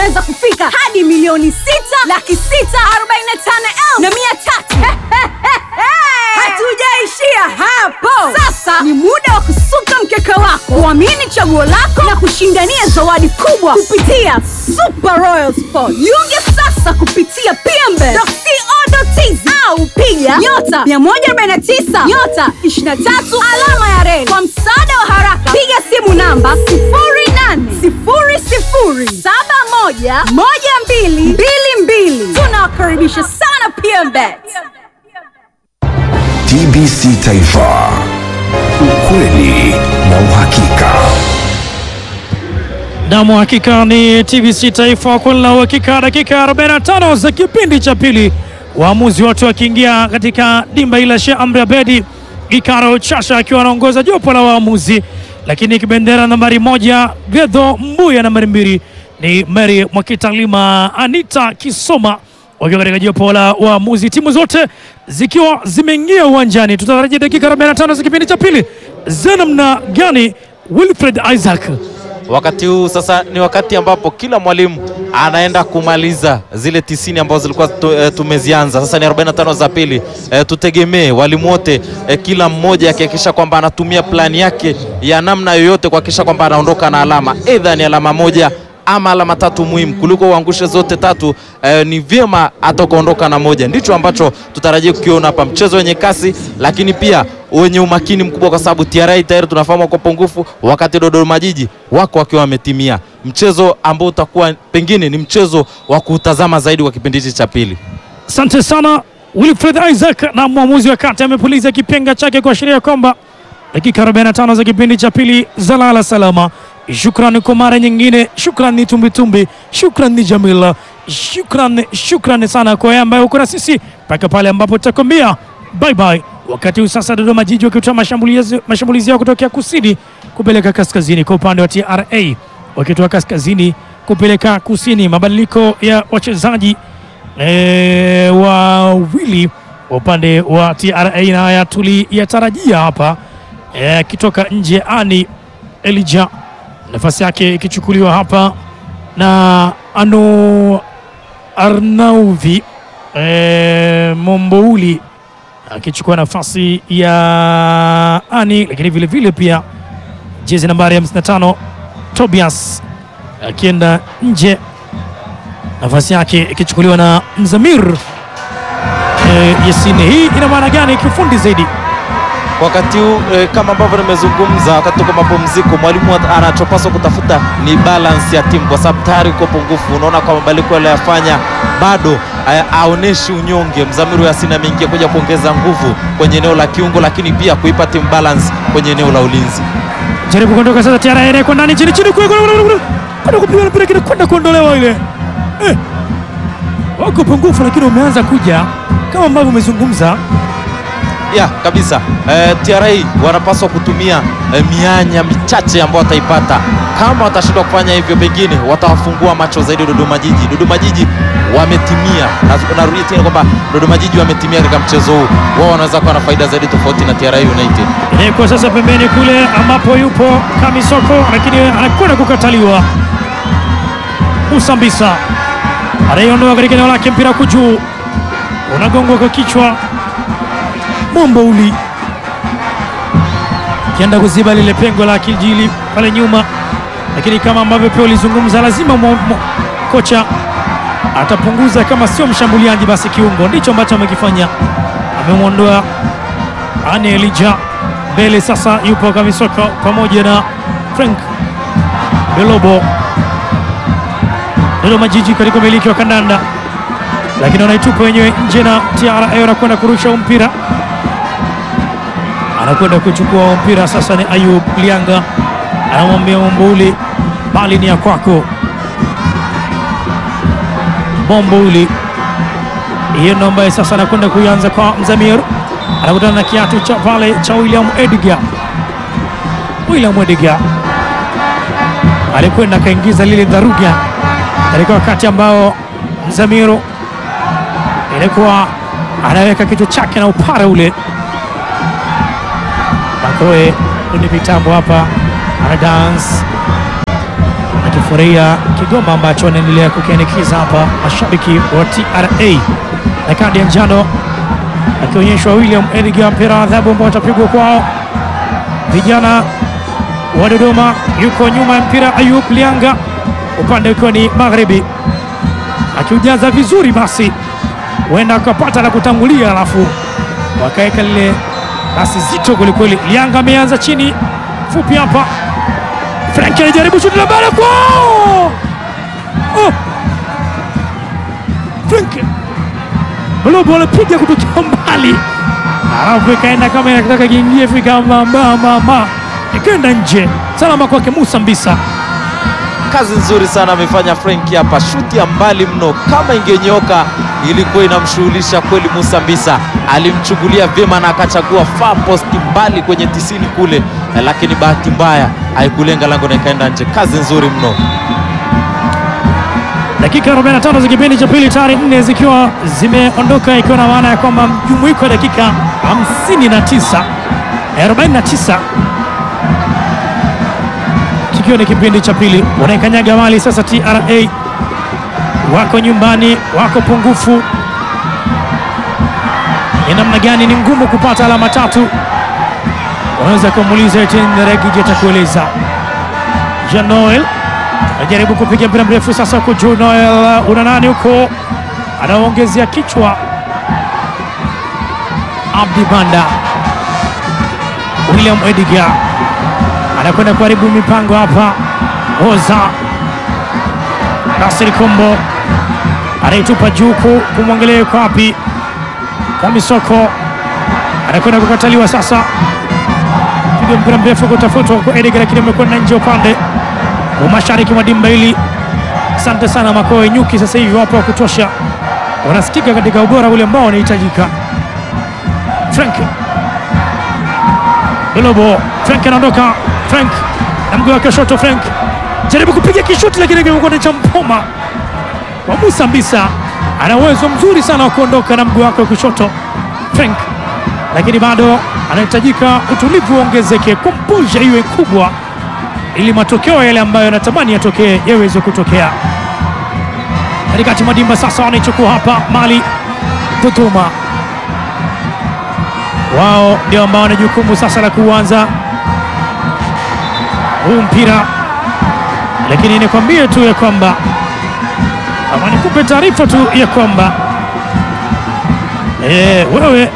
zinaweza kufika hadi milioni sita laki sita arobaini na tano elfu na mia tatu. Hatujaishia hapo. Sasa ni muda wa kusuka mkeka wako, kuamini chaguo lako na kushindania zawadi kubwa kupitia Super Royal Sport. Jiunge sasa kupitia pmbe.co.tz au piga nyota 149 nyota 23 alama ya reli. Kwa msaada wa haraka, piga simu namba 0800711222. Tunawakaribisha sana PMBet. TBC Taifa, ukweli na uhakika. Nam, hakika ni TBC Taifa kweli la uhakika. Dakika 45 za kipindi cha pili, waamuzi wote wakiingia katika dimba ila Sheikh Amri Abedi Gikaro Chasha akiwa anaongoza jopo la waamuzi, lakini kibendera nambari moja Gedho Mbuya, nambari mbili ni Mary Mwakitalima, Anita Kisoma wakiwa katika jopo la waamuzi, timu zote zikiwa zimeingia uwanjani. Tutatarajia dakika 45 za kipindi cha pili za namna gani? Wilfred Isaac Wakati huu sasa ni wakati ambapo kila mwalimu anaenda kumaliza zile tisini ambazo zilikuwa tu, e, tumezianza. Sasa ni 45 za pili. E, tutegemee walimu wote e, kila mmoja akihakikisha kwamba anatumia plani yake ya namna yoyote kuhakikisha kwamba anaondoka na alama, aidha ni alama moja ama alama tatu muhimu kuliko uangushe zote tatu. Eh, ni vyema hata ukaondoka na moja. Ndicho ambacho tutarajia kukiona hapa, mchezo wenye kasi, lakini pia wenye umakini mkubwa, kwa sababu TRA tayari tunafahamu kwa pungufu, wakati Dodoma Jiji wako wakiwa wametimia, mchezo ambao utakuwa pengine ni mchezo wa kutazama zaidi kwa kipindi hichi cha pili. Asante sana Wilfred Isaac. Na mwamuzi wa kati amepuliza kipenga chake kuashiria kwamba dakika 45 za kipindi cha pili zalala salama. Shukran kwa mara nyingine, shukran ni tumbitumbi, shukran ni Jamila, shukran shukran sana kwa yeye ambaye uko na sisi mpaka pale ambapo tutakwambia bye bye. Wakati huu sasa Dodoma Jiji wakitoa mashambulizi mashambulizi yao kutokea kusini kupeleka kaskazini kwa upande wa TRA, wakitoa kaskazini kupeleka kusini. Mabadiliko ya wachezaji e, wawili wa upande wa TRA na haya tuliyatarajia hapa akitoka nje ani Elija nafasi yake ikichukuliwa hapa na Anu Arnauvi e, Mombouli akichukua nafasi ya Ani, lakini vile vile pia jezi nambari 55 Tobias akienda nje, nafasi yake ikichukuliwa na Mzamir e, Yasini. Hii ina maana gani kiufundi zaidi? Wakati huu eh, kama ambavyo nimezungumza wakati tuko mapumziko, mwalimu anachopaswa kutafuta ni balance ya timu, kwa sababu tayari uko pungufu. Unaona kwa mabadiliko aliyofanya bado eh, aoneshi unyonge. Mzamiru Yasin ameingia kuja kuongeza nguvu kwenye eneo la kiungo, lakini pia kuipa timu balance kwenye eneo la ulinzi. Jaribu kuondoka sasa, TRA kwa ndani chini chini, kwenda kupiga mpira kile kwenda kuondolewa ile eh, wako pungufu, lakini umeanza kuja kama ambavyo umezungumza ya kabisa eh, TRA wanapaswa kutumia eh, mianya michache ambayo wataipata. Kama watashindwa kufanya hivyo, pengine watawafungua macho zaidi Dodoma Jiji. Dodoma Jiji wametimia, na narudia tena kwamba Dodoma Jiji wametimia katika mchezo huu, wao wanaweza kuwa na faida zaidi tofauti na TRA United. Kwa sasa pembeni kule ambapo yupo Kamisoko, lakini anakwenda kukataliwa. Usambisa anaiondoa katika eneo lake, mpira kujuu unagongwa kwa kichwa Mombouli kienda kuziba lile pengo la kijili pale nyuma, lakini kama ambavyo pia ulizungumza, lazima mo, mo, kocha atapunguza, kama sio mshambuliaji basi kiungo. Ndicho ambacho amekifanya, amemwondoa Ane Elija mbele. Sasa yupo Kamisoko pamoja na Frank Belobo. Dodoma Jiji katika umiliki wa kandanda, lakini wanaitupa wenyewe nje na TRA anakwenda kurusha mpira anakwenda kuchukua mpira sasa. Ni Ayub Lianga anamwambia Mombouli, bali ni ya kwako Mombouli. Hiyo ndo ambaye sasa anakwenda kuianza kwa Mzamir, anakutana na kiatu cha pale cha William Edgar. William Edgar alikwenda akaingiza lile dharuga katika wakati ambao Mzamiru ilikuwa anaweka kichwa chake na upara ule Makoe ni mitambo hapa ana dance furahia Kigoma ambacho wanaendelea kukianikiza hapa mashabiki wa TRA na kadi ya njano akionyeshwa William Edgar, mpira wa adhabu ambao utapigwa kwao vijana wa Dodoma. Yuko nyuma ya mpira Ayub Lianga, upande ukiwa ni magharibi, akiujaza vizuri, basi huenda akapata la kutangulia, alafu wakaweka lile basi zito kwelikweli. Lianga ameanza chini fupi hapa, Frank anajaribu shuti la mbele kwa oh! Frank Blobo anapiga kutokea mbali, alafu ikaenda kama inataka kiingie, fika mama mama, ikaenda nje. Salama kwake Musa Mbisa. Kazi nzuri sana amefanya Frenki hapa, shuti ya mbali mno. Kama ingenyoka ilikuwa inamshughulisha kweli. Musa Mbisa alimchungulia vyema na akachagua far post mbali kwenye tisini kule, lakini bahati mbaya haikulenga lango na ikaenda nje. Kazi nzuri mno. Dakika 45 za kipindi cha pili tayari nne zikiwa zimeondoka, ikiwa na maana ya kwamba mjumuiko wa dakika 59 49 kikiwa ni kipindi cha pili. Wanaikanyaga mali sasa. TRA wako nyumbani, wako pungufu. Ni namna gani? Ni ngumu kupata alama tatu. Unaweza kumuuliza Etienne Regigi atakueleza. Jean Noel anajaribu kupiga mpira mrefu sasa, huko juu. Noel una nani huko, anaongezea kichwa. Abdi Banda, William Edgar anakwenda kuharibu mipango hapa. Oza Nasiri Kombo anaitupa juu kumwangalia yuko wapi. Kamisoko anakwenda kukataliwa sasa, piga mpira mrefu kutafutwa kwa Edgar, lakini amekwenda nje upande wa mashariki mwa dimba hili. Asante sana Makoe Nyuki, sasa hivi wapo wa kutosha, wanasikika katika ubora ule ambao wanahitajika. Frank Lobo, Frank anaondoka. Frank na mguu wake shoto. Frank jaribu kupiga kishuti, lakini kimekwenda cha mpoma wa Musa Mbisa. Ana uwezo mzuri sana wa kuondoka na mguu wake wa kushoto Frank, lakini bado anahitajika utulivu uongezeke, komposha iwe kubwa ili matokeo yale ambayo anatamani yatokee yaweze kutokea. Katikati mwa dimba sasa wanaichukua hapa mali Dodoma, wao ndio ambao wana jukumu sasa la kuanza huu mpira, lakini nikwambie tu ya kwamba ama nikupe taarifa tu ya kwamba e, wewe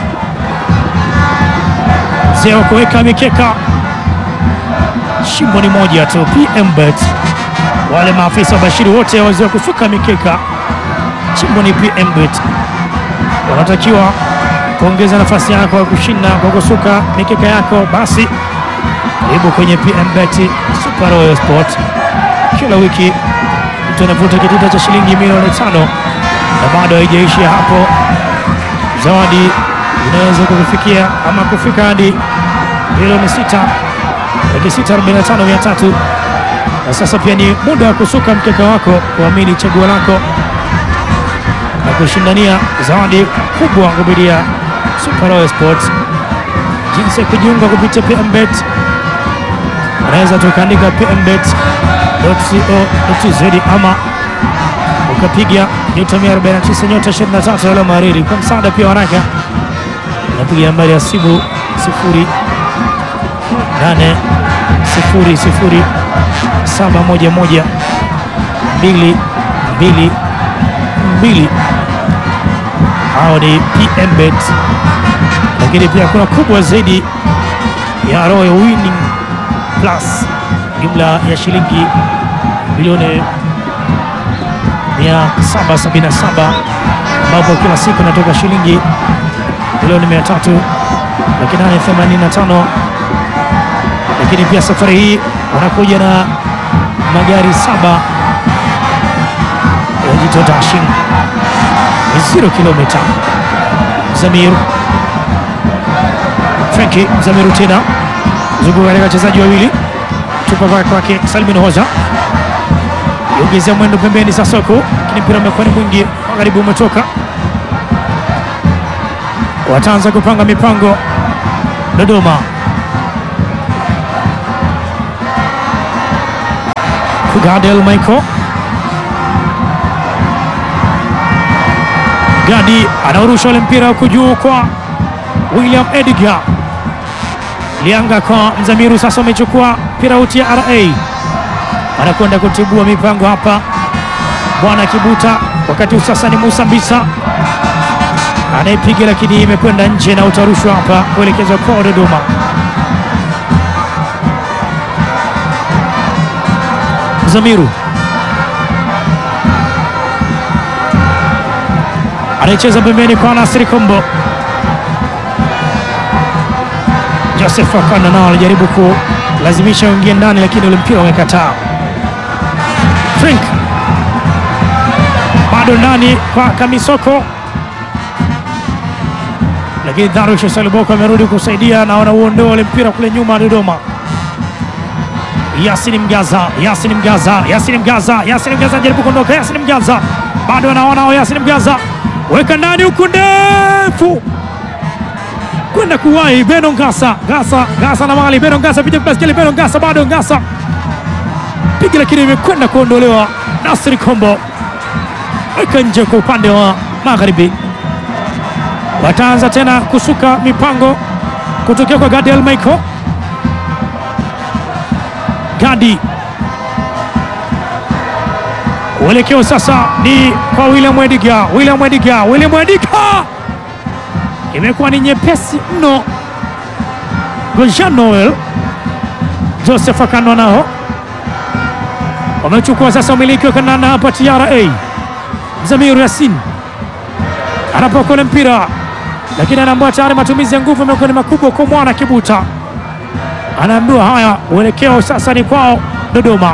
mzee wa kuweka mikeka shimo ni moja tu. PMBet, wale maafisa wabashiri wote wazee wa kusuka mikeka, shimo ni PMBet. Wanatakiwa kuongeza nafasi yako ya kushinda kwa kusuka mikeka yako, basi karibu kwenye PMBet Super Royal Sport. Kila wiki mtu anavuta kitita cha shilingi milioni tano na bado haijaishia hapo, zawadi inaweza kukufikia ama kufika hadi milioni sita laki sita arobaini na tano mia tatu. Na sasa pia ni muda wa kusuka mkeka wako, kuamini chaguo lako na kushindania zawadi kubwa kupitia Super Royal Sports. Jinsi ya kujiunga kupitia PMBet, unaweza tukaandika pmbet.co.tz ama ukapiga nyota 149 nyota 23 alama mariri. Kwa msaada pia waraka unapiga nambari ya simu sifuri nane sifuri sifuri saba moja moja mbili mbili mbili. Hao ni PMBet, lakini pia kuna kubwa zaidi ya Royal Winning Plus, jumla ya shilingi milioni 777 ambapo kila siku inatoka shilingi milioni 300 laki nane themanini na tano lakini pia safari hii wanakuja na magari saba ya Jito Dashing zero kilomita. Zamir Franki Zamiru tena zunguka katika wachezaji wawili, tupa kwa kwake Salmin Hoza iongezea mwendo pembeni sasa huku, lakini mpira umekuwa ni mwingi, magharibi umetoka. Wataanza kupanga mipango Dodoma Gadel Michael Gadi anaurusha ule mpira huku juu kwa William Edgar Lianga kwa Mzamiru, sasa amechukua mpira uti ya RA, anakwenda kutibua mipango hapa bwana Kibuta, wakati huu sasa ni Musa Mbisa anayepiga, lakini imekwenda nje na utarushwa hapa kuelekezwa kwa Dodoma. Mzamiru anaicheza pembeni kwa Nasri Kombo. Joseph Akana nao alijaribu kulazimisha uingie ndani, lakini ule mpira umekataa. Frank bado ndani kwa Kamisoko, lakini Darush Saliboko amerudi kusaidia na wanauondoa ule mpira kule nyuma Dodoma. Yasin Mgaza, Yasin Mgaza, Yasin Mgaza, Yasin Mgaza anajaribu kuondoka, Yasin Mgaza bado anaona, Yasin Mgaza weka ndani huku ndefu kwenda kuwahi Beno Ngasa, Ngasa, Ngasa na mali Beno Ngasa piga baskeli, Beno Ngasa bado Ngasa piga, lakini imekwenda kuondolewa. Nasri Kombo weka nje kwa upande wa magharibi. Wataanza tena kusuka mipango kutokea kwa Gadiel Michael Gadi uelekeo sasa ni kwa William Ediga, William Ediga, William Ediga imekuwa ni nyepesi mno. Jean Noel Joseph Akano nao wamechukua sasa umiliki wa kandanda hapa TRA. Zamiru Yasin anapokole mpira, lakini anaambiwa tayari matumizi ya nguvu yamekuwa ni makubwa kwa mwana Kibuta. Anaambiwa haya, uelekeo sasa ni kwao Dodoma.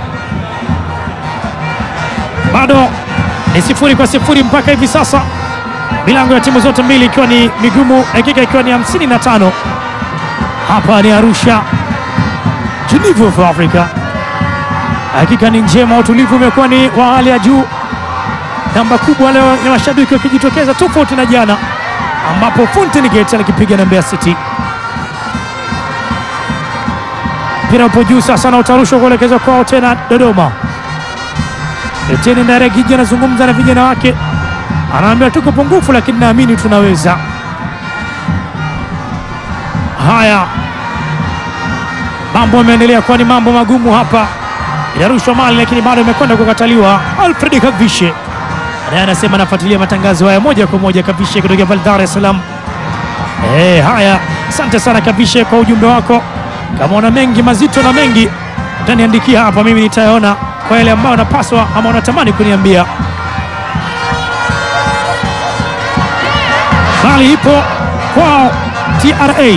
Bado ni sifuri kwa sifuri mpaka hivi sasa, milango ya timu zote mbili ikiwa ni migumu, dakika ikiwa ni 55. Hapa ni Arusha, Geneva of Africa. Hakika ni njema, utulivu umekuwa ni wa hali ya juu. Namba kubwa leo ya mashabiki wakijitokeza, tofauti na jana ambapo Fountain Gate alikipiga na Mbeya City. Mpira upo juu sasa na utarushwa kuelekezwa kwao tena Dodoma. Etienne Ndairagije anazungumza na vijana wake, anaambia tuko pungufu, lakini naamini tunaweza. Haya, mambo yameendelea kuwa ni mambo magumu hapa. Inarushwa mali, lakini bado imekwenda kukataliwa. Alfred Kavishe naye anasema anafuatilia matangazo haya moja kwa moja. Kavishe kutoka pale Dar es Salaam. Eh, haya, asante sana Kavishe kwa ujumbe wako. Kama una mengi mazito na mengi utaniandikia hapa, mimi nitayaona kwa yale ambayo unapaswa ama unatamani kuniambia. Bali ipo kwao TRA.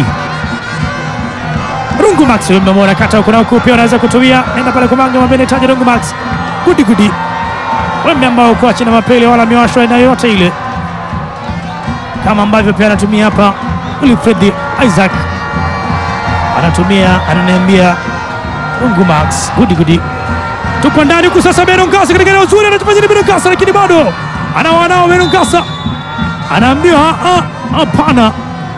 Rungu Max umemwona kata huko na huko, pia unaweza kutumia, nenda pale kumanga mabene taji Rungu Max gudi gudi, wembe ambao uko chini mapele wala miwasho aina yoyote ile, kama ambavyo pia anatumia hapa Wilfred Isaac anatumia, ananiambia Rungu Max gudi gudi tupo ndani huku sasa. Beno Nkasa katika eneo zuri anatufanya Beno Nkasa, lakini bado anawanao Beno Nkasa anaambiwa hapana,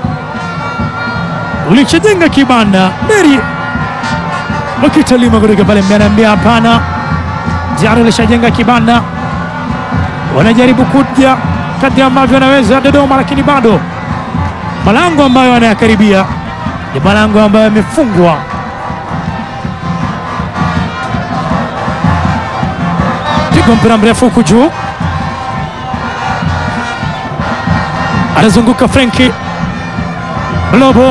ulichojenga kibanda Meri wakitalima kutoka pale mbele, anaambia hapana, tayari ulishajenga kibanda. Wanajaribu kuja kadri ambavyo wanaweza Dodoma, lakini bado malango ambayo wanayakaribia ni malango ambayo yamefungwa. Pigwa mpira mrefu huku juu, anazunguka Frenki Lobo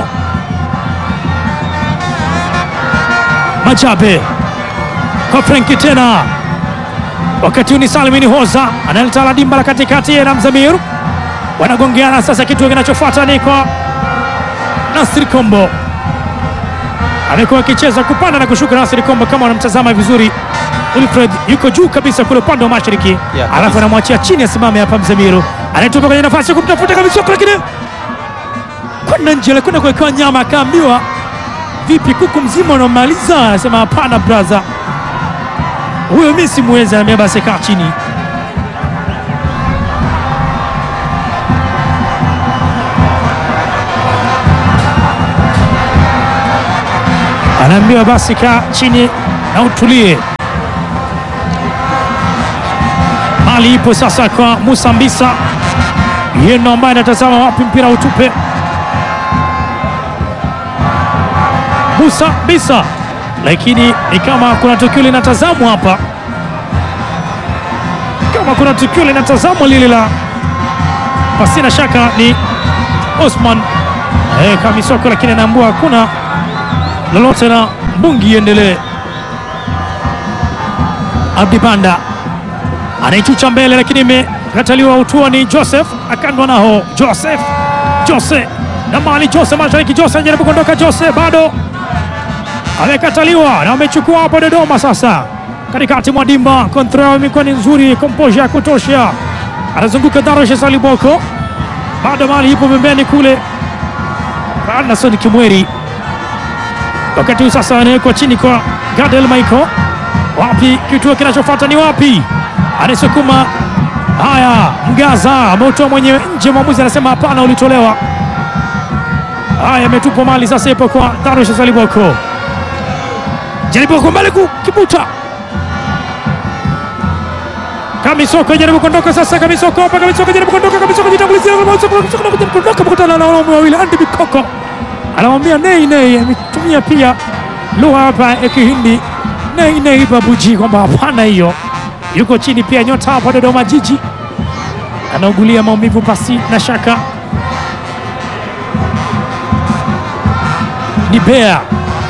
Machabe kwa Frenki tena, wakati huu ni Salmini Hoza analeta la dimba la katikati na Mzamir wanagongeana sasa. Kitu kinachofuata ni kwa Nasri Kombo, amekuwa akicheza kupanda na kushuka. Nasri Kombo, kama wanamtazama vizuri Wilfred yuko juu kabisa kule upande wa mashariki Yeah, kabisa. alafu anamwachia chini asimame hapa. Mzamiru anayetupa kwenye nafasi ya kumtafuta kabisa, lakini kwenda nje, alikwenda kuwekewa nyama, akaambiwa vipi, kuku mzima unamaliza? Anasema hapana braza, huyo mi simwezi. Anaambia basi kaa chini. Anaambiwa basi kaa chini na utulie. mali ipo sasa kwa Musa Mbisa, yeye ndo ambaye anatazama wapi mpira utupe. Musa Mbisa, lakini ni kama kuna tukio linatazamwa hapa, kama kuna tukio linatazamwa lile la pasina shaka ni Osman eh, Kamisoko, lakini anaambua hakuna lolote na mbungi iendelee. Abdi Banda anaichucha mbele, lakini imekataliwa. Utua ni Joseph akandwa naho Joseph Jose na mali Jose mashariki Jose anajaribu kuondoka Jose bado amekataliwa na amechukua hapo Dodoma. Sasa katikati mwa dimba, kontra imekuwa ni nzuri, komposha ya kutosha, anazunguka Darush Saliboko, bado mali ipo pembeni kule Anderson Kimweri, wakati huu sasa anawekwa chini kwa Gadel Michael. Wapi kituo kinachofuata ni wapi? Anasukuma haya, Mgaza ameutoa mwenyewe nje, mwamuzi anasema hapana, ulitolewa. Haya, ametupwa mali sasa, ipo kwa Darush Saliboko, jaribu kwa mbele kukibuta Kamisoko jaribu kuondoka sasa, Kamisoko hapa, Kamisoko jaribu kuondoka, Kamisoko jitangulizia, Kamisoko jaribu kuondoka, kukutana na wanaume wawili, Andy Bikoko anamwambia nei nei, ametumia pia lugha hapa ya Kihindi nei nei babuji, kwamba hapana, hiyo yuko chini. Pia nyota hapa Dodoma Jiji anaugulia maumivu pasi na shaka, ni Bea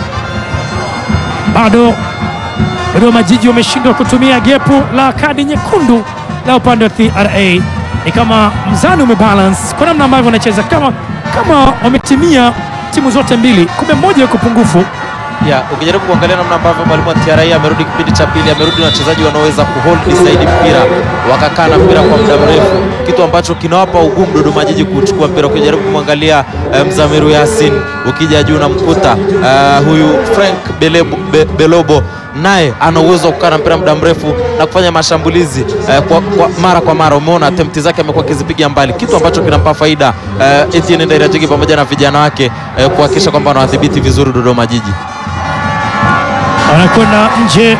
bado Dodoma Jiji wameshindwa kutumia gepu la kadi nyekundu la upande wa TRA. Ni kama mzani umebalance kwa namna ambavyo wanacheza, kama kama wametimia timu zote mbili, kumbe mmoja yuko pungufu. ya ukijaribu kuangalia namna ambavyo mwalimu wa TRA amerudi kipindi cha pili, amerudi na wachezaji wanaoweza kuhold zaidi mpira, wakakaa na mpira kwa muda mrefu, kitu ambacho kinawapa ugumu Dodoma Jiji kuchukua mpira. Ukijaribu kumwangalia eh, Mzamiru Yasin, ukija juu na mkuta eh, huyu Frank Belebo, Be, Belobo naye ana uwezo wa kukaa na mpira muda mrefu na kufanya mashambulizi eh, kwa, kwa mara kwa mara. Umeona attempt zake amekuwa akizipiga mbali, kitu ambacho kinampa faida eh, Etienne Ndairajigi pamoja na vijana wake eh, kuhakikisha kwamba wanawadhibiti vizuri Dodoma Jiji. anakwenda nje.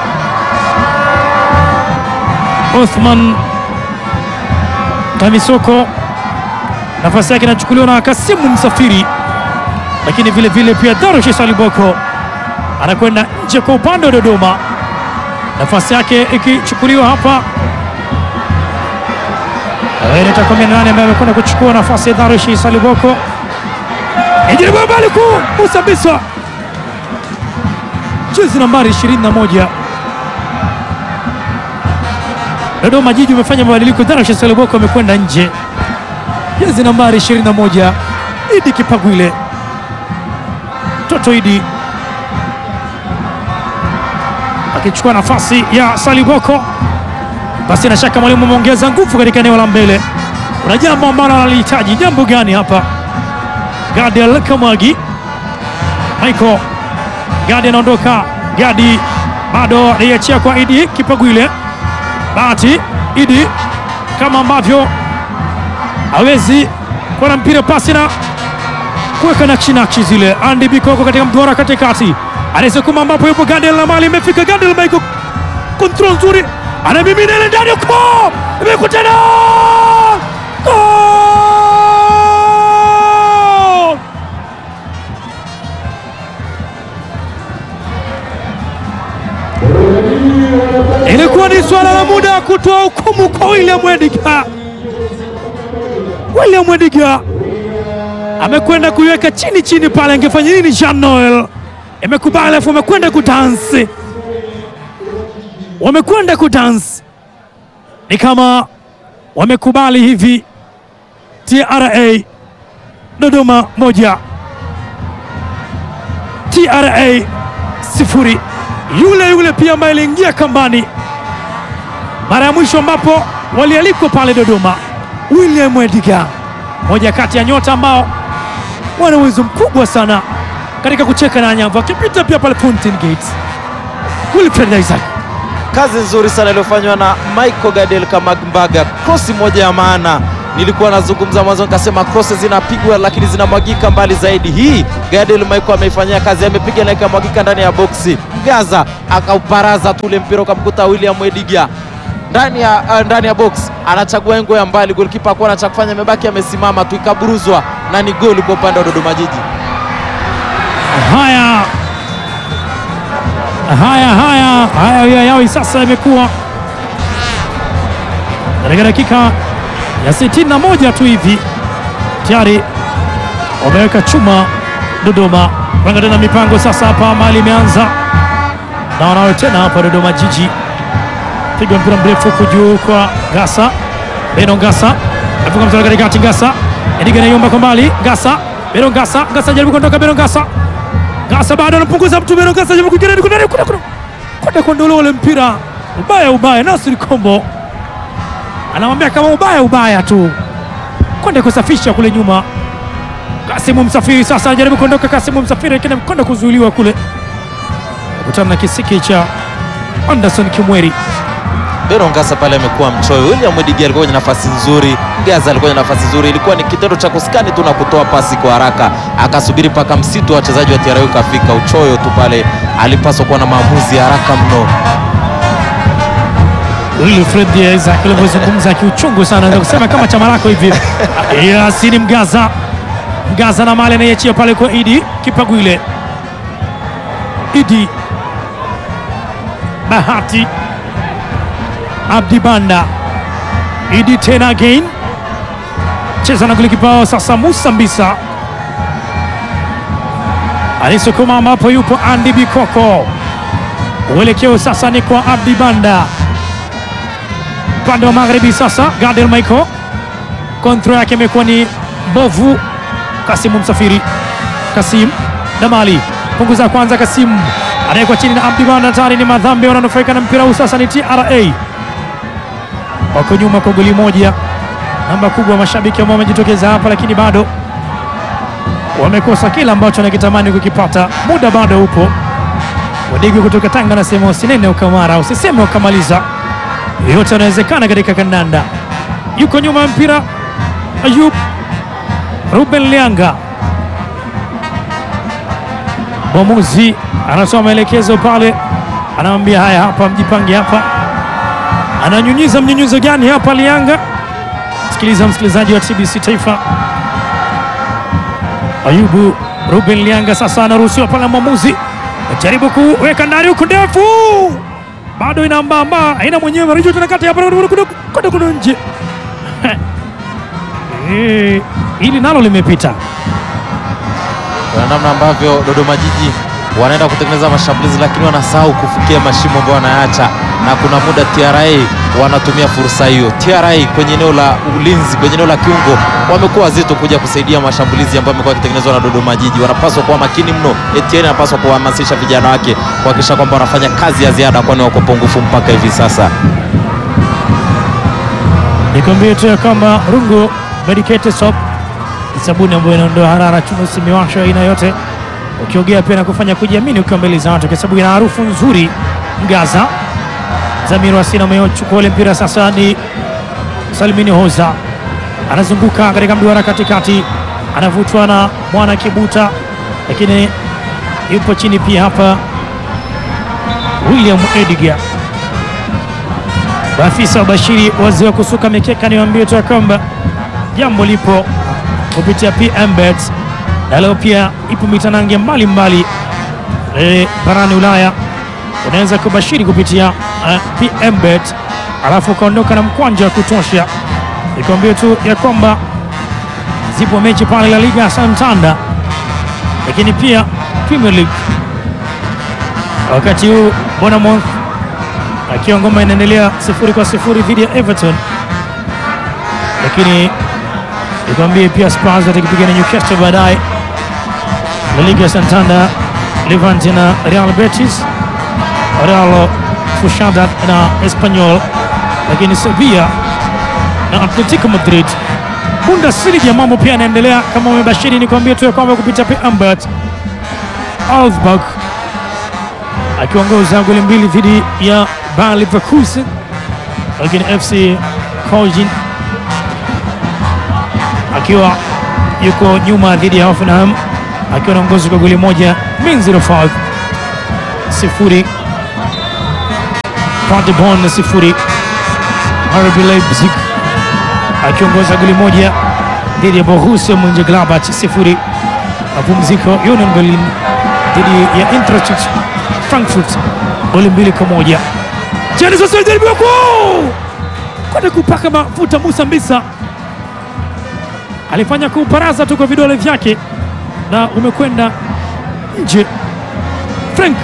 Othman Kamisoko nafasi yake inachukuliwa na Kasimu Msafiri, lakini vile vile pia Darush Saliboko anakwenda nje kwa upande wa Dodoma, nafasi yake ikichukuliwa hapa Inaita kumi na nane ambaye amekwenda kuchukua nafasi ya Darush Saliboko, ijaribu mbali kuu Musa Biswa jezi nambari 21 Dodoma Jiji umefanya mabadiliko. Darush Saliboko amekwenda nje, jezi nambari 21 Idi Kipagwile, Toto Idi akichukua nafasi ya Saliboko. Basi na shaka mwalimu ameongeza nguvu katika eneo la mbele. Kuna jambo ambalo analihitaji. Jambo gani hapa? Gadiel Kamwagi Michael Gadi anaondoka. Gadi bado anaiachia kwa Idi Kipagwile. Bahati Idi kama ambavyo hawezi kuwa na mpira pasi na kuweka nakshi nakshi zile. Andy Bikoko katika mduara katikati anasukuma, ambapo yupo Gadiel na mali imefika. Gadiel Michael, kontrol nzuri, anamimina ile ndani ko imekutana Goal! Ilikuwa ni swala la muda kutoa hukumu kwa William Wediga. William Wediga amekwenda kuiweka chini chini pale, angefanya nini? Jean Noel imekubali, alafu wamekwenda kudansi, wamekwenda kudansi, ni kama wamekubali hivi. TRA Dodoma moja, TRA sifuri. Yule yule pia ambaye aliingia kambani mara ya mwisho ambapo walialikwa pale Dodoma, William Ediga, moja kati ya nyota ambao wana uwezo mkubwa sana katika kucheka na nyavu, akipita pia pale Fountain Gate. Wilfred Isaac Kazi nzuri sana iliyofanywa na Michael Gadiel Kamagmbaga, krosi moja ya maana. Nilikuwa nazungumza mwanzo nikasema krosi zinapigwa lakini zinamwagika mbali zaidi. Hii Gadiel Michael ameifanyia kazi, amepiga na ikamwagika ndani ya boksi. Gaza akauparaza tule mpira ukamkuta William Ediga ndani ya uh, ndani ya box anachagua engo ya mbali, golikipa akuwa na cha kufanya, amebaki amesimama tu, ikaburuzwa na ni goli kwa upande wa Dodoma Jiji. Haya haya haya haya ya yawi sasa imekuwa katika dakika ya 61 tu hivi tayari wameweka chuma Dodoma. Panga tena mipango sasa hapa, mali imeanza na wanawe tena hapa Dodoma Jiji, piga mpira mrefu huku juu kwa Gasa Beno Gasa afunga mtaro katikati, Gasa Ediga naiomba kwa mbali, Gasa Beno Gasa Gasa jaribu kuondoka, Beno Gasa Gasa bado anapunguza mtu, Beno Gasa jaribu kuingia ndani, kuna kuna kuna kwenda kuondolewa ule mpira, ubaya ubaya. Nasri Kombo anamwambia kama ubaya ubaya tu, kwenda kusafisha kule nyuma. Kasimu Msafiri sasa anajaribu kuondoka, Kasimu Msafiri lakini kwenda kuzuiliwa kule, kutana na kisiki cha Anderson Kimweri. Beno Ngasa pale amekuwa mchoyo. William Edigi alikuwa kwenye nafasi nzuri, Gaza alikuwa kwenye nafasi nzuri, ilikuwa ni kitendo cha kuskani tu na kutoa pasi kwa haraka, akasubiri mpaka msitu wa wachezaji wa TRA ukafika. Uchoyo tu pale, alipaswa kuwa na maamuzi ya haraka mno. Wilfred Isaac alivyozungumza kiuchungu sana, naweza kusema kama chama lako hivi. Yasini Mgaza, Mgaza na mali anaiachia pale kwa Idi Kipagwile, Idi Bahati, Abdi Banda, Idi tena again, cheza na golikipa wao sasa, Musa Mbisa alisukuma ambapo yupo Andy Bikoko, uelekeo sasa ni kwa Abdi Banda upande wa magharibi sasa, Gadel Michael kontro yake imekuwa ni mbovu. Kasimu Msafiri, Kasim Damali punguza kwanza, Kasim anawekwa chini na Abdi Banda, tayari ni madhambi wananufaika na mpira huu. Sasa ni TRA wako nyuma kwa goli moja. Namba kubwa mashabiki ambao wamejitokeza hapa, lakini bado wamekosa kile ambacho wanakitamani kukipata. Muda bado upo. Wadigi kutoka Tanga anasema usinene ukamara, usiseme ukamaliza yote yanawezekana katika kandanda. Yuko nyuma ya mpira Ayub Ruben Lianga, mwamuzi anatoa maelekezo pale, anamwambia haya, hapa mjipange hapa. Ananyunyiza mnyunyizo gani hapa Lianga? Sikiliza msikilizaji wa TBC Taifa. Ayubu Ruben Lianga sasa anaruhusiwa pale, mwamuzi ajaribu kuweka ndani huku ndefu bado inaambamba aina mwenyewe Rijo tena kati hapa kwenda kuna nje Eh, hili nalo limepita. Kuna namna ambavyo Dodoma Jiji wanaenda kutengeneza mashambulizi, lakini wanasahau kufikia mashimo ambayo wanayaacha, na kuna muda TRA wanatumia fursa hiyo. TRA kwenye eneo la ulinzi, kwenye eneo la kiungo wamekuwa wazito kuja kusaidia mashambulizi ambayo yamekuwa yakitengenezwa na Dodoma Jiji. Wanapaswa kuwa makini mno. Etienne anapaswa kuhamasisha vijana wake kuhakikisha kwamba wanafanya kazi ya ziada, kwani wako pungufu mpaka hivi sasa. Nikwambie tu ya kwamba Rungu Medicated Soap ni sabuni ambayo inaondoa harara, chunusi, miwasho aina yote, ukiogea pia na kufanya kujiamini ukiwa mbele za watu, kwa sababu ina harufu nzuri. Ngaza Zamiru Asina amechukua ule mpira sasa, ni Salimini Hoza anazunguka katika mduara katikati, anavutwa na mwana Kibuta, lakini yupo chini pia hapa William Edgar Maafisa wa Bashiri wazee wa kusuka mikeka, niwaambie tu ya kwamba jambo lipo kupitia PMBet na leo pia ipo mitanange mbalimbali e, barani Ulaya. Unaweza kubashiri kupitia uh, PMBet alafu ukaondoka na mkwanja wa kutosha. Nikwambie tu ya kwamba zipo mechi pale La Liga Santander, lakini pia Premier League wakati huu Bournemouth akiwa ngoma inaendelea sifuri kwa sifuri dhidi ya Everton, lakini nikwambie pia Spurs watakipiga na Newcastle baadaye. La Liga Santander, Levante na Real Betis, Real Sociedad na Espanyol, lakini Sevilla na Atletico Madrid. Bundesliga mambo pia yanaendelea kama umebashiri, nikwambie tu ya kwamba kupitia PMBet Augsburg akiongoza goli mbili dhidi ya Bayer Leverkusen, lakini FC Köln akiwa yuko nyuma dhidi ya Hoffenheim akiwa naongozi kwa goli moja min 05 sifuri Paderborn sifuri RB Leipzig akiongoza goli moja dhidi ya Borussia Mönchengladbach sifuri. Mapumziko Union Berlin dhidi ya Eintracht Frankfurt goli mbili kwa moja. Jani sasa jaribiwa ku kwenda kupaka mafuta. Musa Mbisa alifanya kuuparaza tu kwa vidole vyake na umekwenda nje. Frank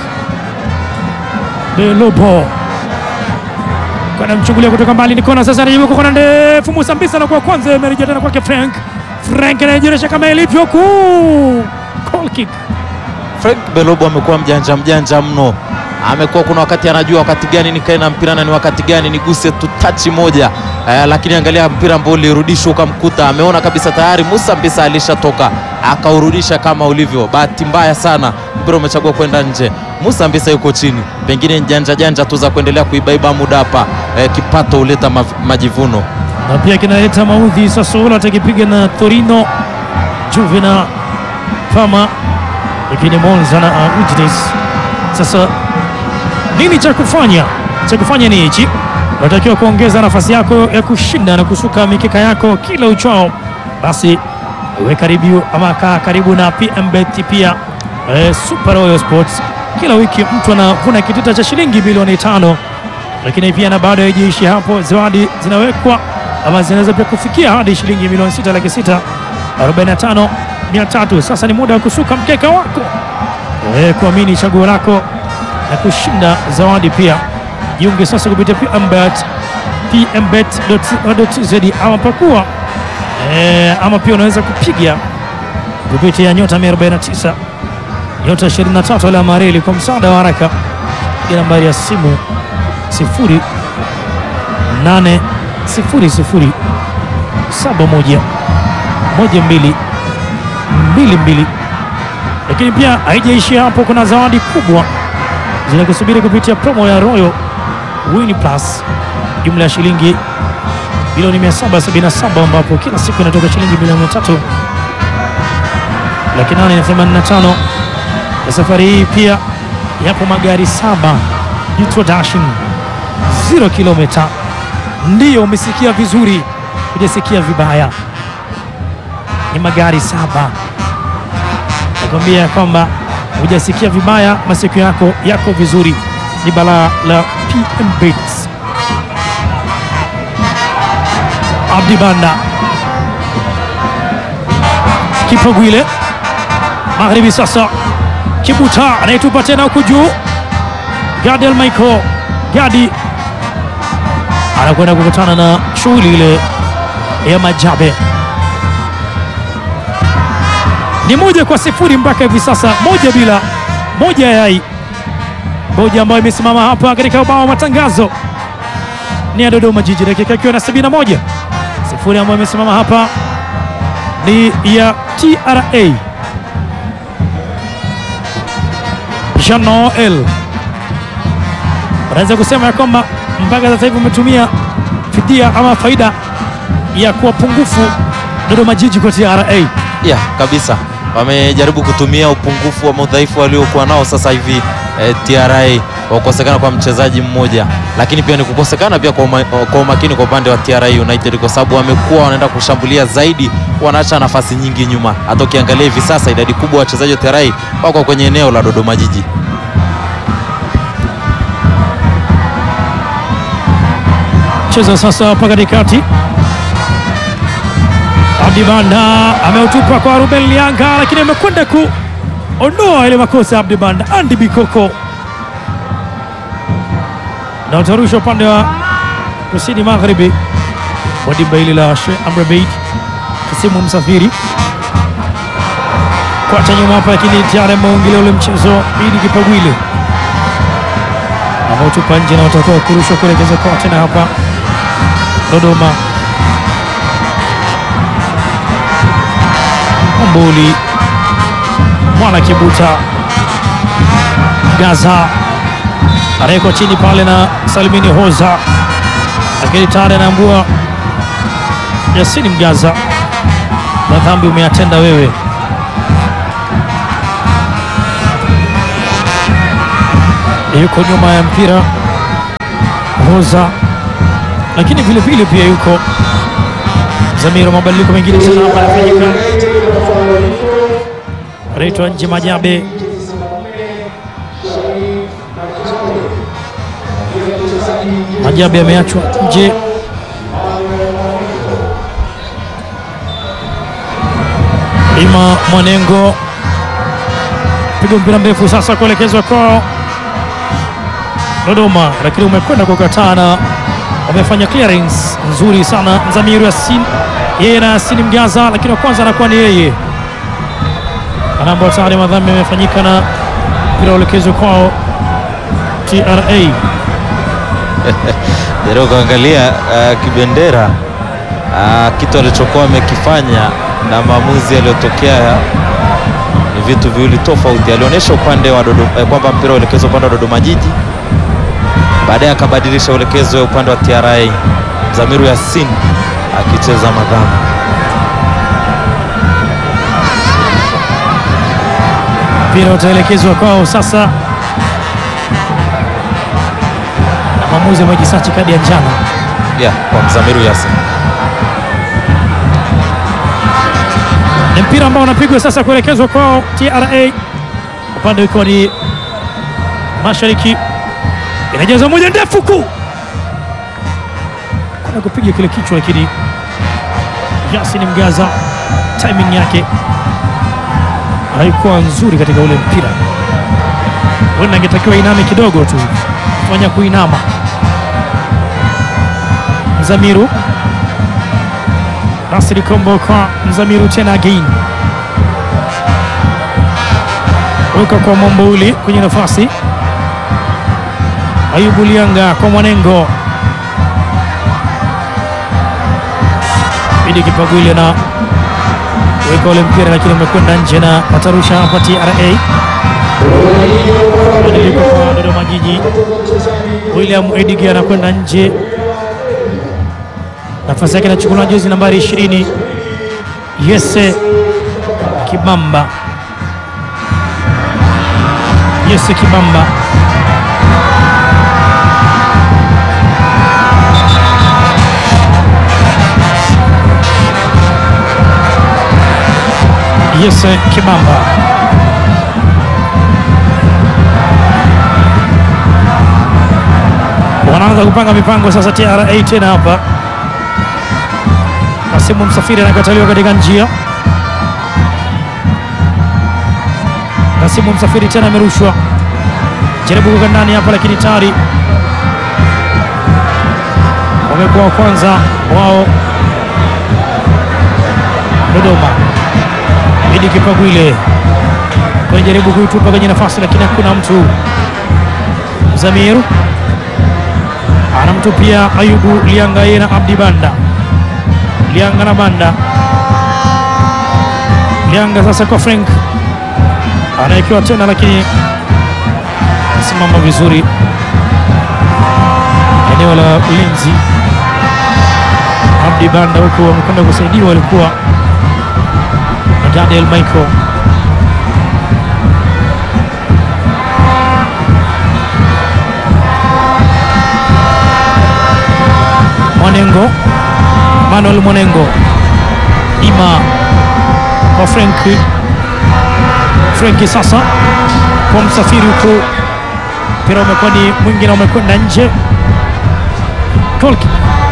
Belobo kwenda mchungulia kutoka mbali, ni kona sasa, anajaribu kona ndefu. Musa Mbisa anakuwa kwanza, imerejea tena kwake Frank. Frank anajionyesha kama ilivyo kuu goal kick. Frank Belobo amekuwa mjanja mjanja mno, amekuwa kuna wakati anajua wakati gani nikae na mpira na ni wakati gani niguse tu tachi moja eh, lakini angalia mpira ambao ulirudishwa ukamkuta, ameona kabisa tayari Musa Mbisa alishatoka akaurudisha kama ulivyo. Bahati mbaya sana mpira umechagua kwenda nje. Musa Mbisa yuko chini, pengine janja janja tu za kuendelea kuibaiba muda hapa. Eh, kipato huleta mav- majivuno. na pia kinaleta maudhi. Sassuolo atakipiga na Torino, Juve na Parma, lakini Monza na uh, Udinese. Sasa nini cha kufanya? Cha kufanya ni hichi, unatakiwa kuongeza nafasi yako ya kushinda na kusuka mikeka yako kila uchao. Basi we karibu ama kaa karibu na PMBet pia eh, Super Royal Sports. Kila wiki mtu anavuna kitita cha shilingi milioni tano lakini pia na bado haijiishi hapo, zawadi zinawekwa ama zinaweza pia kufikia hadi shilingi milioni sita laki sita arobaini na tano mia tatu. Sasa ni muda wa kusuka mkeka wako e, kuamini chaguo lako na kushinda zawadi pia. Jiunge sasa kupitia PMBet pmbet.co.tz ama pakua e, ama pia unaweza kupiga kupitia nyota 149 nyota 23 alama ya reli kwa msaada wa haraka, piga nambari ya simu sifuri nane sifuri sifuri saba moja moja mbili mbili mbili. Lakini pia haijaishia hapo, kuna zawadi kubwa zinakusubiri kupitia promo ya Royal Win Plus, jumla ya shilingi milioni 777 ambapo kila siku inatoka shilingi milioni tatu laki nane na themanini na tano na safari hii pia yapo magari saba Jitwa Dashing zero kilomita. Ndiyo, umesikia vizuri, hujasikia vibaya. Ni magari saba. Nakwambia kwamba hujasikia vibaya, masikio yako yako vizuri. Ni balaa la PMBet. Abdi Banda Kipogwile magharibi, sasa Kibuta anayetupa tena huku juu Gadiel Michael Gadi anakwenda kukutana na shughuli ile ya Majabe. Ni moja kwa sifuri mpaka hivi sasa, moja bila moja yai moja ambayo imesimama hapa katika ubao wa matangazo ni ya Dodoma Jiji, dakika ikiwa na 71 sifuri ambayo imesimama hapa ni ya TRA Jean Noel unaweza kusema ya kwamba mpaka sasa hivi umetumia fidia ama faida ya kuwa pungufu Dodoma Jiji kwa TRA. Yeah, kabisa wamejaribu kutumia upungufu wa udhaifu waliokuwa nao sasa hivi eh, TRA wa kukosekana kwa mchezaji mmoja, lakini pia ni kukosekana pia kwa, uma, kwa umakini kwa upande wa TRA United kwa sababu wamekuwa wanaenda kushambulia zaidi, wanaacha nafasi nyingi nyuma. Hata ukiangalia hivi sasa idadi kubwa ya wachezaji wa TRA wako kwenye eneo la Dodoma Jiji. Cheza sasa hapa katikati, Abdi Banda ameutupa kwa Ruben Lianga, lakini amekwenda kuondoa ile makosa ya Abdi Banda. Andy Bikoko na utarusha upande wa kusini magharibi wa dimba hili la Sheikh Amri Abeid Kasimu Msafiri kwacha nyuma hapa, lakini tayari ameingilia ule mchezo ili Kipagwile ameutupa nje na utakuwa kurushwa kuelekeza kwa tena hapa Dodoma. Mbuli Mwana Kibuta Gaza anawekwa chini pale na Salimini Hoza, lakini tayari anaambua Yasini Mgaza, madhambi umeyatenda wewe. Yuko nyuma ya mpira Hoza, lakini vile vile pia yuko Zamiro. Mabadiliko mengine tena hapa yanafanyika, anaitwa nje Majabe Majabe ameachwa nje. Ima Mwanengo piga mpira mrefu sasa kuelekezwa kwao Dodoma, lakini umekwenda kukataa na wamefanya clearance nzuri sana. Mzamiru Yasin yeye na Yasin Mgaza, lakini wa kwanza anakuwa ni yeye anaambao tayari madhambi yamefanyika na mpira uelekezwa kwao TRA. Jaribu kuangalia uh, Kibendera uh, kitu alichokuwa amekifanya na maamuzi yaliyotokea ni vitu viwili tofauti. Alionyesha upande wa Dodoma eh, kwamba mpira uelekezwa upande wa Dodoma Jiji, baadaye akabadilisha uelekezo upande wa TRA, Zamiru Yasin akicheza madhambi. mpira utaelekezwa kwao sasa, na mwamuzi amejisachi kadi ya njano. Yeah, kwa Mzamiru Yasin. Ni mpira ambao unapigwa sasa kuelekezwa kwao TRA, upande ukiwa ni mashariki, inajaza moja ndefu ku kuna kupiga kile kichwa, lakini Yasin Mgaza timing yake haikuwa nzuri katika ule mpira, huenda angetakiwa iname kidogo tu, fanya kuinama. Mzamiru Nasri Kombo kwa Mzamiru tena again, weka kwa Mombouli kwenye nafasi, Ayubu Lianga kwa Mwanengo, Idi Kipagwile na weka ule mpira, lakini umekwenda nje na watarusha hapa TRA. Badiliko kwa Dodoma Jiji, William Edigi anakwenda nje nafasi yake inachukuliwa na jezi nambari 20 Yese Kibamba. Yese Kibamba Yese Kibamba wanaanza kupanga mipango sasa. TRA tena hapa Kasimu Msafiri anakataliwa katika njia. Kasimu Msafiri tena amerushwa, jaribu kuka ndani hapa, lakini tayari wamekuwa wa kwanza wao Dodoma. Idi Kipagwile kwenye jaribu kuitupa kwenye nafasi, lakini hakuna mtu. Zamiru anamtupia Ayubu Lianga yeye na Abdi Banda Lianga na Banda. Lianga sasa kwa Frank anaekiwa tena, lakini simama vizuri eneo la ulinzi. Abdi Banda huku wamekwenda kusaidiwa, walikuwa na Daniel Michael. Mwanengo Manuel Mwanengo ima kwa Frenki Frenki sasa kwa Msafiri huku mpira umekuwa ni mwingi na umekwenda nje. Goal kick.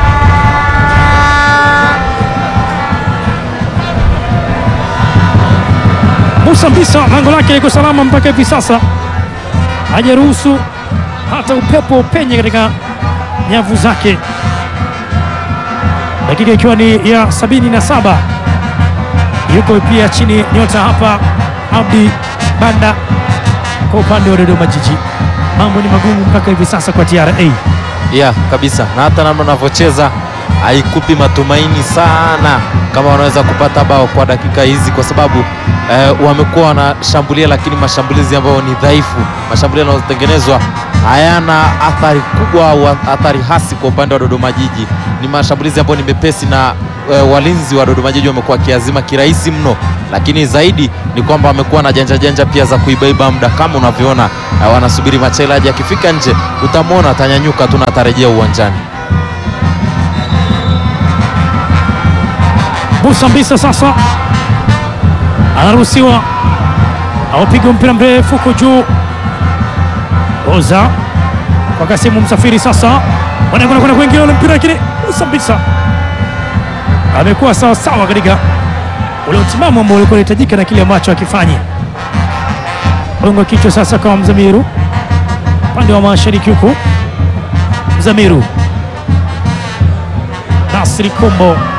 Musa Mbisa lango lake liko salama mpaka hivi sasa, hajaruhusu hata upepo upenye katika nyavu zake dakika ikiwa ni ya sabini na saba yuko pia chini nyota hapa Abdi Banda kwa upande wa Dodoma Jiji. Mambo ni magumu mpaka hivi sasa kwa TRA. Yeah, kabisa na hata namna wanavyocheza haikupi matumaini sana kama wanaweza kupata bao kwa dakika hizi, kwa sababu eh, wamekuwa wanashambulia, lakini mashambulizi ambayo ni dhaifu, mashambulizi yanayotengenezwa hayana athari kubwa au athari hasi kwa upande wa Dodoma Jiji. Ni mashambulizi ambayo ni mepesi na eh, walinzi wa Dodoma Jiji wamekuwa wakiazima kirahisi mno, lakini zaidi ni kwamba wamekuwa na janja janja pia za kuibaiba muda kama unavyoona eh, wanasubiri Machela aje, akifika nje utamwona atanyanyuka tu na atarejea uwanjani. Musa Mbisa sasa anaruhusiwa aupiga mpira mrefu huko juu. Oza kwa Kasimu Msafiri sasa wanakwenda kwenda kuingia ule mpira, lakini Musa Mbisa amekuwa sawa sawa katika ule utimamu ambao ulikuwa unahitajika na kile ambacho akifanya. Gongo kichwa sasa kwa Mzamiru upande wa mashariki huku, Mzamiru Nasri Kombo